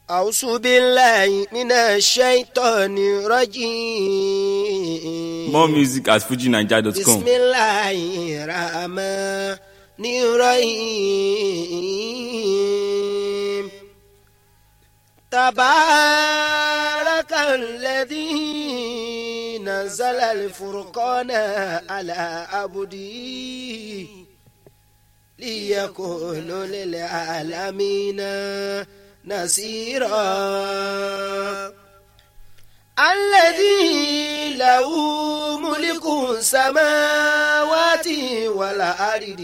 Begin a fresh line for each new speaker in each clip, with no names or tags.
أعوذ بالله من الشيطان الرجيم
More music at fujinaija.com.
بسم الله الرحمن الرحيم تبارك الذي نزل الفرقان على عبده ليكون للعالمين نصيرا الذي له ملك السماوات والأرض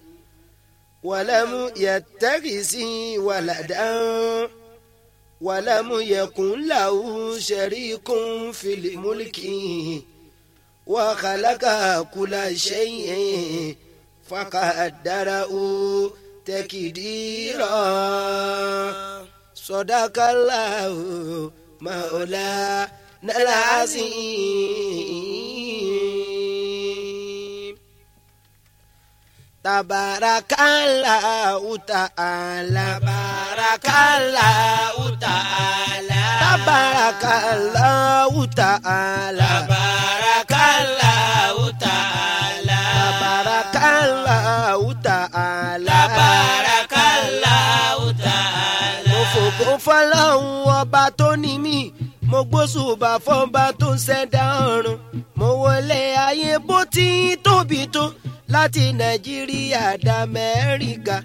ولم يتخذ ولدا ولم يكن له شريك في الملك وخلق كل شيء فقدره تقديرا صدق الله مولانا العظيم تبارك الله تعالى تبارك الله تعالى تبارك الله تعالى تبارك الله تعالى تبارك الله تعالى تبارك الله تعالى mo fògo fọlọ́hún ọba tó ní mí mo gbósùbà fọba tó ń ṣẹ̀dá ọ̀run mo wọlé ayé bó ti tóbi tó láti nàìjíríà d'Amẹ́ríkà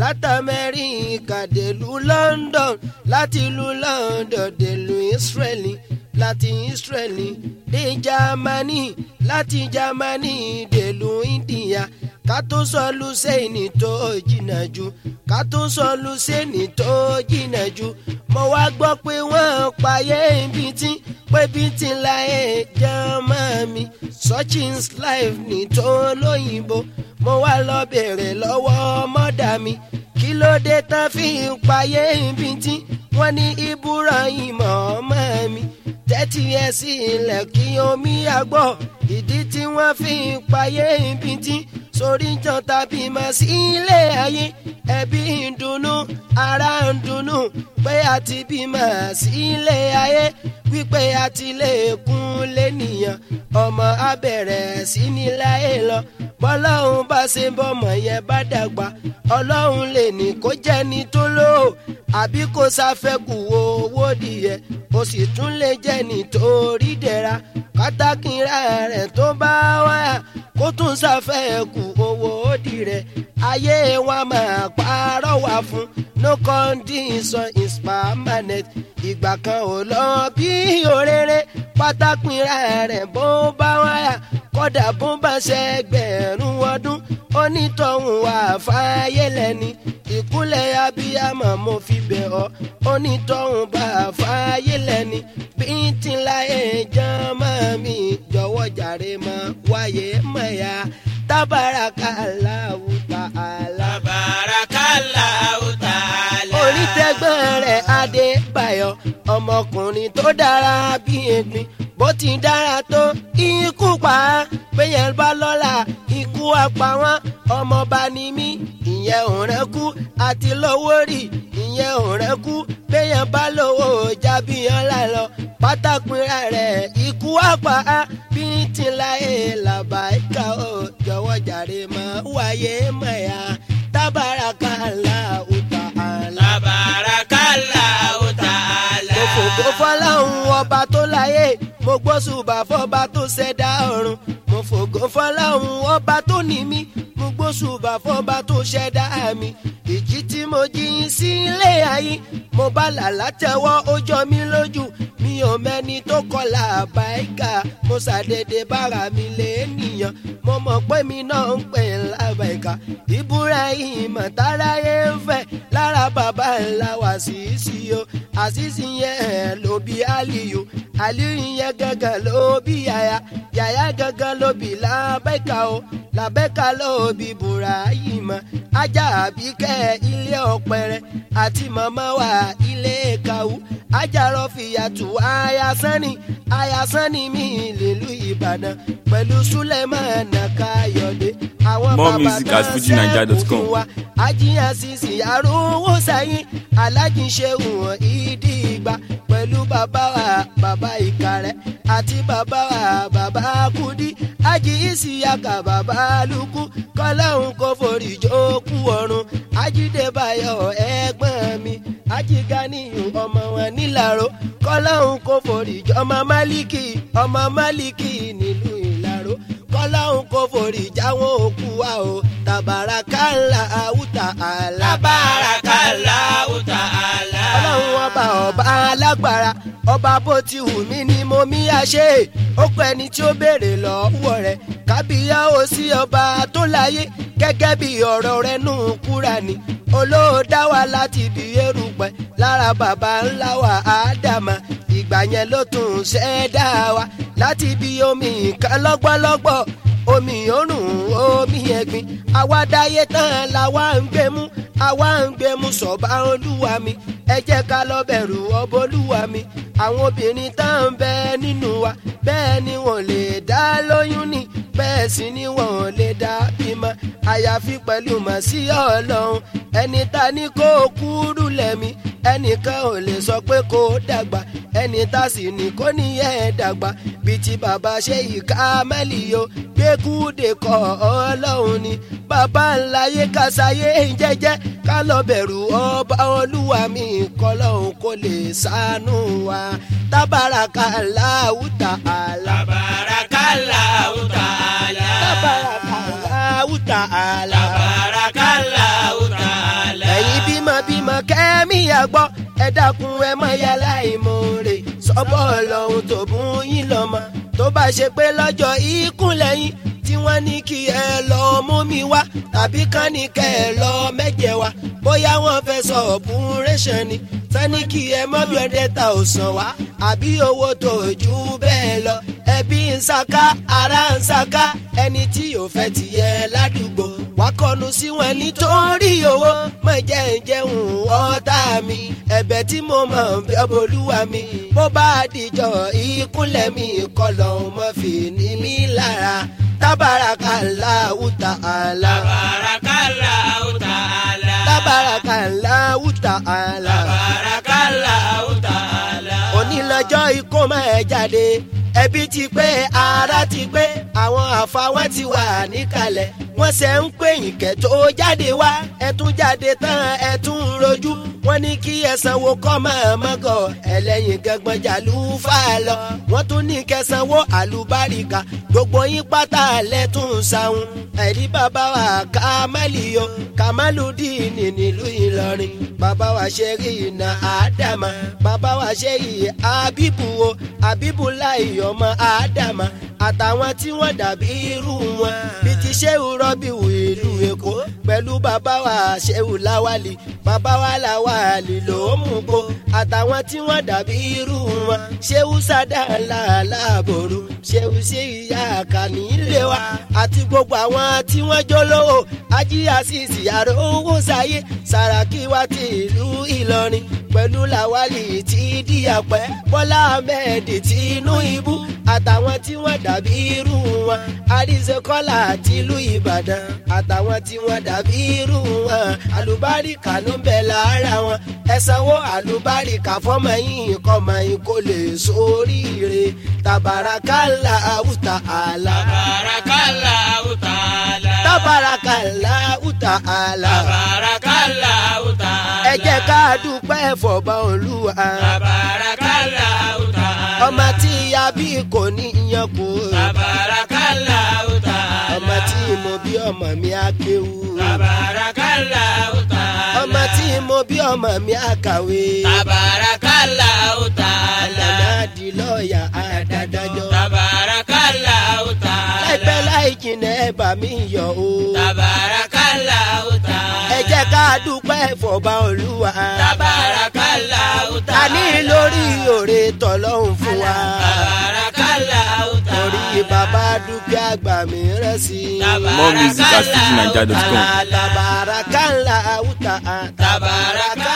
látàmẹ́ríkà dèlú London láti ìlú London dèlú Israeli láti Israeli dé Germany láti Germany dèlú India ká tó sọ lùsẹ́ẹ̀nì tó jìnnà jù ká tó sọ lùsẹ́ẹ̀nì tó jìnnà jù mo wá gbọ́ pé wọ́n payé ibi tí pé bí ti láyé jẹ́mọ́ mi Sachin's life ní tó lóyìnbó mo wá lọ bèrè lọ́wọ́ mọ́dà mi kí ló dé tán fi ń payé ibi tí wọ́n ní Ibrahim ọmọ mi tẹ́tí ẹ sí ilẹ̀ kí omi àgbọ̀ ìdí tí wọ́n fi ń payé ibi tí sórí jọ tàbí mọ̀ sí ilé ayé ẹbí ń dunnú ara ń dunnú pé a ti bímọ sí ilé ayé wípé a ti lè kún lẹ́nìyàn ọmọ abẹ̀rẹ̀ sí ní láyé lọ bọ́lọ́hún bá ṣe bọ́mọ yẹn bá dàgbà ọlọ́run lè ní kó jẹ́ ní tó lò ó àbí kó sáfẹ́kù owó dìyẹ ó sì tún lè jẹ́ nítorí dẹ̀ra kátàkìrà rẹ̀ tó bá wáyà kó tún sáfẹ́kù owó dì rẹ̀ ayé wa máa parọ́ wá fún no condition is permanent ìgbà kan ò lọ bí òréré pátákìrà rẹ̀ bó bá wáyà kódà bó bá ṣẹgbẹ̀rún ọdún onítọ̀hún wà fàyè lẹ́ni ìkúlẹ̀ abiyamọ mo fi bẹ̀ ọ́ onítọ̀hún bá fàyè lẹ́ni bí tí ń láyé jọmọ́ mi jọ̀wọ́ jàre mọ́ wáyé mọ̀ya tábàràkàlàwù tààlà.
Tabarakallahu ta'ala.
onítẹ̀gbọ́n rẹ̀ adébáyọ̀ ọmọkùnrin tó dára bí egbin bó ti dára tó ikú pa á péyẹn bá lọ́la ikú apá wọn ọmọọba ni mí ìyẹn ò rẹ́ kú àti lówó rì ìyẹn ò rẹ́ kú péyẹn bá lówó jábí ọ̀la lọ pátákùnrin rẹ̀ ikú apá á bí ti láyé làbáìka ó jọ̀wọ́ jàre mọ́ wáyé mọ̀ ya tábàràkàlà ta'ala.
Tabarakallahu ta'ala.
mo fògo fọláhùn ọba tó láyé mo gbósùbà fọba tó ṣẹ̀dá ọ̀run mo fògo fọláhùn ọba tó ní mí mo gbósùbà fọba tó ṣẹ̀dá mi ìjì tí mo jí sí ilé ayé mo bá làlá tẹ́wọ́ ó jọ mí lójú mi ò mẹ́ni tó kọlà àbáyíká mo ṣàdédé bára mi lé nìyàn mo mọ̀ pé mi náà ń pè lábàyíká Ibrahim táráyé ń fẹ́ lára bàbá ńlá wá sí sí o àṣìṣì yẹn ló bí Aliyu Aliyu yẹn gangan ló bí yàyà yàyà gangan ló bí làbẹ́ka o làbẹ́ka ló bí Ibrahim ajá àbíkẹ́ ilé ọ̀pẹ̀rẹ̀ àti màmá wa ilé kàwú ajarọ fìyàtù ayasani ayasani mi lèlú ìbàdàn pẹ̀lú sulemana káyọ̀dé àwọn
More
bàbá
music
náà
at fujinaija.com.
sẹ́kù fún wa ajíyàn sísì arúgbó sẹ́yìn alájíṣẹ́hù hàn ìdí ìgbà pẹ̀lú bàbá wa bàbá ìkàrẹ́ àti bàbá wa bàbá kúdí ají ìsìyàkà bàbá lukú kọ́láhùn kò forí jókù ọ̀run ajídébáyọ̀ ẹ̀gbọ́n mi ajíganiyù ọmọ wọn nílàró kọ́láhùn kò forí jọ ọmọ málíkì ọmọ málíkì nílùú ìlàró kọ́láhùn kò forí jáwọn òkú wa o tàbárakàlà àwùtà àlà
Tabarakallahu ta'ala.
ọlọ́run ọba ọba alágbára ọba bó ti wù mí ni mo mí àṣẹ ó pẹ́ ni tí ó béèrè lọ́wọ́ rẹ̀ kábíyá ó sí ọba tó láyé gẹ́gẹ́ bí ọ̀rọ̀ rẹ̀ nù kúra ni olóòdá wa láti bí erùpẹ̀ lára bàbá ńlá wa ádámà ìgbà yẹn ló tún ṣẹ̀dá wa láti bí omi nǹkan lọ́gbọ́lọ́gbọ́ omi òrùn omi ẹ̀gbin àwa dáyé tán làwa ń gbé mú àwa ń gbé mú sọ̀bà olúwa mi ẹ jẹ́ ká lọ bẹ̀rù ọbọ̀ olúwa mi àwọn obìnrin tá ń bẹ nínú wa bẹ́ẹ̀ ni wọ́n lè dá lóyún ni bẹ́ẹ̀ sì ni wọ́n lè dá bímọ àyàfi pẹ̀lú mọ̀ sí ọlọ́run ẹni ta ni kó kúrú lẹ́mí ẹnìkan ò lè sọ pé kó dàgbà ẹni tá sì ní kó níyẹn dàgbà bíi ti bàbá ṣe ìka mẹ́lì yo gbẹ́kúdè kọ́ ọlọ́run ni bàbá ńlá yé kásáyé jẹ́jẹ́ ká lọ bẹ̀rù ọba olúwa mi kọ́lọ́hún kó lè ṣàánú wa tábàràkà láwùtà àlà
Tabarakallahu ta'ala.
tábàràkà láwùtà àlà.
Tabarakallahu ta'ala.
ẹ̀yin bímọ bímọ kẹ́mi àgbọ̀ ẹ dákun ẹ mọ yàrá ìmoore sọ́bọ̀ ọlọ́run tó bùn yín lọ́mọ tó bá ṣe pé lọ́jọ́ ìkúnlẹ̀ yín tí wọ́n ní kí ẹ lọ mú mi wá tàbí kán ní kẹ́ ẹ lọ mẹ́jẹ wá bóyá wọ́n fẹ́ sọ ọ̀bùnrẹ́sàn ni sani kí ẹ mọ́ bí ọdẹ ta ò sàn wá àbí owó tó jù bẹ́ẹ̀ lọ ẹbí ń saka ara ń saka ẹni tí yóò fẹ́ tiẹ̀ ládùúgbò wá kọnu sí wọn nítorí owó mọ̀ jẹ́ ń jẹun ọ̀tá mi ẹ̀bẹ̀ tí mo mọ̀ bí ọbọ̀lúwa mi bó bá dìjọ ìkúnlẹ̀ mi kọlọ̀ mọ́ fi ní mi lára tábàràkàláwù ta'ala
Tabarakallahu ta'ala.
tábàràkàláwù ta'ala
Tabarakallahu ta'ala.
onílọ́jọ́ ikó máa jáde ẹbí ti pé ara ti pé àwọn àfàwọn ti wà níkàlẹ̀ wọ́n ṣe ń pè yín kẹ́ tó jáde wá ẹ tún jáde tán ẹ tún ń rojú wọ́n ní kí ẹ sanwó kọ́ máa mọ́gọ̀ ẹlẹ́yin gangan jàlú fà lọ wọ́n tún ní kẹ́ sanwó àlùbáríkà gbogbo yín pátá lẹ́tún sáwọn ẹ̀rí bàbá wa kàmálì o kàmálùdíìnì nílùú ìlọrin bàbá wa ṣe rí iná àdàmà bàbá wa ṣe rí àbíbù o àbíbù láì ọmọ àdàmà àtàwọn tí wọ́n dàbí irú wọn bíi ti ṣéwù rọ́bìwù ìlú èkó pẹ̀lú bàbá wa ṣéwù láwálì bàbá wa làwálì ló mú kó àtàwọn tí wọ́n dàbí irú wọn ṣéwù sádà làlábòrò ṣéwù ṣe ìyá àkànní ilé wa àti gbogbo àwọn tí wọ́n jólówó ají àṣìṣì àrò owó sáyé sàràkí wa ti ìlú ìlọrin pẹ̀lú làwálì tí díyàpẹ́ bọ́lá ahmed tìǹú ibú àtàwọn tí wọ́n dàbí irú wọn àríṣekọ́lá tìlú ìbàdàn àtàwọn tí wọ́n dàbí irú wọn àlùbáríkà ló ń bẹ lára wọn ẹ sanwó àlùbáríkà fọmọ yìí kọmọ yìí kó lè sóríire tàbárakàlà àwùtà àlà
Tabarakallahu ta'ala.
tàbárakàlà àwùtà àlà
Tabarakallahu ta'ala.
ẹ jẹ́ ká dúpẹ́ fọba olúwa
Tabarakallahu ta'ala.
ọmọ tí a bí kò ní yan kú
Tabarakallahu ta'ala.
ọmọ tí mo bí ọmọ mi á kéwú
Tabarakallahu ta'ala.
ọmọ tí mo bí ọmọ mi á kàwé
Tabarakallahu
ọmọ
ta'ala.
mi á di lọ́ọ̀yà àdádájọ́
Tabarakallahu ta'ala.
láìpẹ́ láì jìnnà ẹ bá mi yọ̀ o
Tabarakallahu ta'ala.
ẹ jẹ́ ká dúpẹ́ fọba olúwa
Tabarakallahu ta'ala.
àní lórí òre tọ́lọ́hún fún wa
Tabarakallahu ta'ala.
torí bàbá dúkìá gbà mí rẹ̀ sí i.
More music at fujinaija.com.
Tabarakala uta
Tabaraka